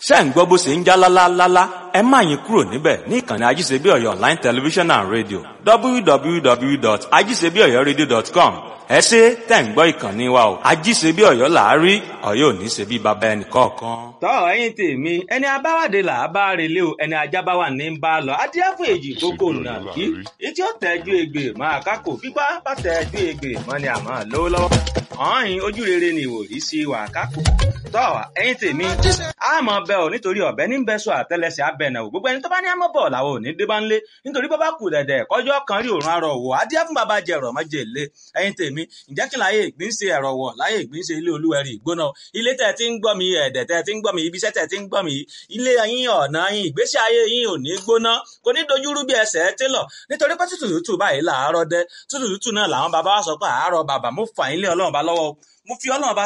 ṣé ń gbọ́ bó ṣe ń já lálálálá ẹ má yín kúrò níbẹ̀ ní ìkànnì ajíṣebíọ̀yọ̀ online television and radio www.ajíṣebíọ̀yọ̀radio.com ẹ ṣe tẹ̀ ń gbọ́ ìkànnì wa o ajíṣebíọ̀yọ̀ làárí ọ̀yọ́ ò ní ṣe bí baba ẹnì kọ̀ọ̀kan. tọ́ ẹ̀yin tèmi ẹni abáwádé là á bá relé o ẹni ajábáwá ní ń bá a lọ adíáfò èjì kókó nà kí etí ó tẹ́jú egbè máa kákò pípa bá tẹ́jú egbè mọ́ ni àmọ́ lówó lọ́wọ́ ọ̀hìn ojú rere ni ìwòrí sí wà kákò tọ́ ẹ̀yin tèmi àmọ́ bẹ́ ò nítorí ọ̀bẹ ní bẹ́sọ̀ àtẹlẹsẹ̀ abẹ́nà ò gbogbo ẹni tó bá ní àmọ́ bọ̀ làwọn ò ní dé bá ń lé nítorí bá bá kù dẹ̀dẹ̀ kọjọ́ kan rí òrùn arọ̀ wò adíá fún bàbá jẹ ẹ̀rọ̀ mọ́jẹ lé ẹ̀yin tèmi ǹjẹ́ kí láyé ìgbín ṣe ẹ̀rọ̀ wọ̀ láyé ìgbín ṣe ilé olúwẹ̀rí ìgbóná ilé tẹ̀ tí ń gbọ́ mi ẹ̀dẹ̀ tẹ̀ tí ń gbọ́ mi ibiṣẹ́ tẹ̀ tí ń gbọ́ mi ilé yín ọ̀nà yín ìgbésí ayé yín ò ní gbóná kò ní dojúrú bí ẹsẹ̀ télọ̀ nítorí pé tútù tútù báyìí làárọ̀ dẹ tútù tútù náà làwọn bàbá wa sọ pé àárọ̀ bàbá mo fà yín lé ọlọ́run bá lọ́wọ́ mo fi ọlọ́run bá